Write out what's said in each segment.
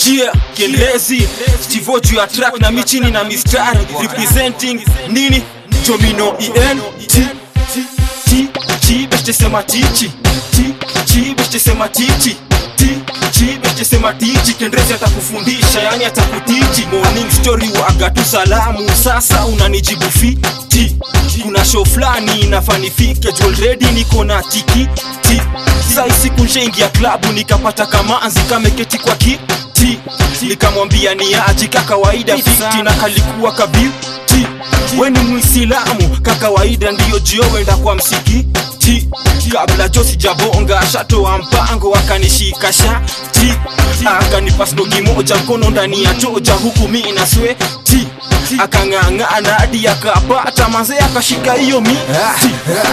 Yeah, Kielezi Stivo juu ya track na michini na mistari Representing nini? Domino EN T T T beste sema tichi T T beste sema tichi T T beste sema tichi Kendrezi atakufundisha yani atakutichi Morning story waga tu salamu Sasa unanijibu fiti Kuna show flani inafanifike Juu already niko na tiki T Sai siku nshaingia klabu nikapata kamanzi kameketi kwa kiti Nikamwambia ni aji kakawaida fiti na kalikuwa kabiti we ni mwisilamu kakawaida ndiyo jio wenda kwa msikiti kabla jo sijabonga shatoa mpango akanishika shati akanipa snogi moja mkono ndani ya choja huku mi na sweti akang'ang'ana hadi akapata manze akashika hiyo miti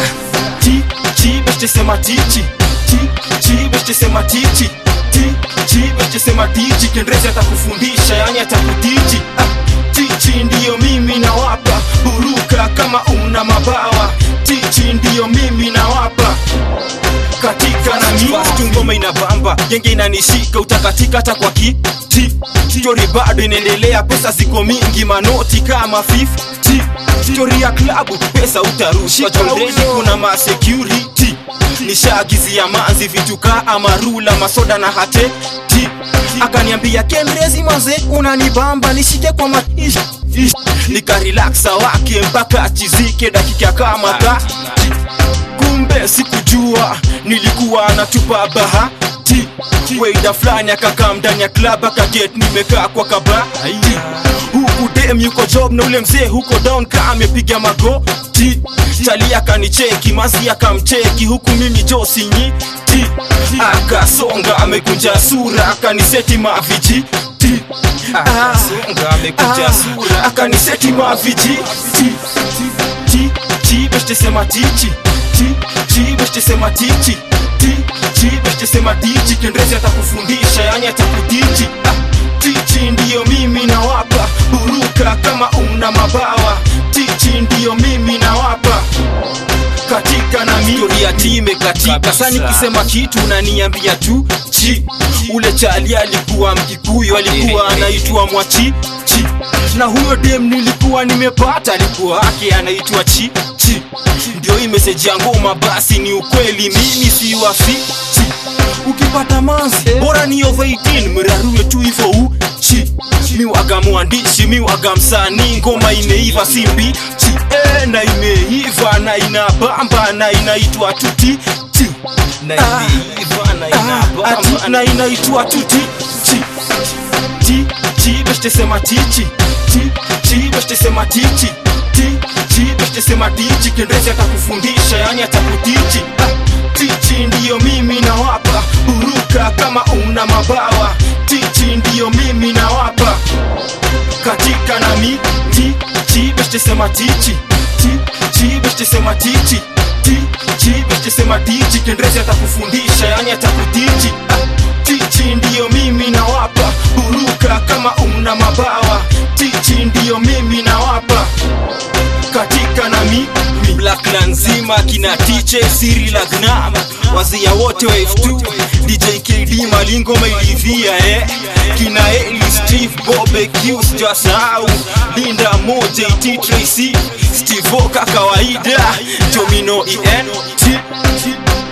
ti ti beste sema tichi ti ti beste sema tichi ti ti beste sema tichi kendrezi atakufundisha yani atakutichi ah, tichi ndiyo mimi nawapa buruka kama una mabawa tichi ndiyo mimi nawapa katika na mistu ngoma inabamba genge inanishika utakatika hata kwa kiti stori bado inaendelea pesa ziko mingi manoti kama 50 stori ya klabu pesa utarusha jondredi kuna masecurity nishaagizia manzi vitu kaa amarula masoda na hate ti akaniambia kendrezi maze unanibamba nishike kwa maish nikarelaksa wake mpaka achizike dakika kama thati kumbe sikujua nilikuwa natupa bahati weida fulani akakaa ndani ya klab akaget nimekaa kwa kabati huku dem yuko job na ule mzee huko down ka amepiga magoti tali akanicheki mazi akamcheki huku mimi josinyiti akasonga amekunja sura akaniseti maviji Akasonga, amekunja sura. akaniseti maviji ti ti beste sema tichi ti ti beste sema tichi ti ti beste sema tichi kendrezi atakufundisha yani atakutichi ah, tichi ndiyo mimi nawapa buruka kama una mabawa tichi ndiyo mimi nawapa katika na stori ya time katika Kabisa. sa nikisema kitu unaniambia tu chi ule chali alikuwa mkikuyu alikuwa anaitwa mwachi chi na huyo dem nilikuwa nimepata alikuwa ake anaitwa chi chi ndio hii meseji ya ngoma basi ni ukweli mimi si wafichi ukipata manzi bora ni over 18 mrarue tu hivyo uchi miwaga mwandishi miwaga msanii ngoma imeiva simbi chi eh, na imeiva na inabamba na inaitwa tuti ti Na Ah. imeiva na Ah, inabamba ati na inaitwa tuti ti ti ti beste sema tichi ti ti beste sema tichi ti ti beste sema tichi kendrezi atakufundisha yani atakutichi ah, tichi ndiyo mimi nawapa buruka kama una mabawa tichi ndiyo mimi nawapa katika na mi ti ti beste sema tichi ti ti beste sema tichi ti ti beste sema tichi kendrezi atakufundisha yani atakutichi ah, tichi ndiyo mimi nawapa buruka kama una mabawa tichi ndiyo mimi nawapa katika na mi mi. Black na nzima kina tiche siri la gnam wazia wote wa F2 DJ KD malingo mailivia eh kina Eli Steve Bobe Q sijasahau Linda moja iti Tracy Steve Oka kawaida Domino EN T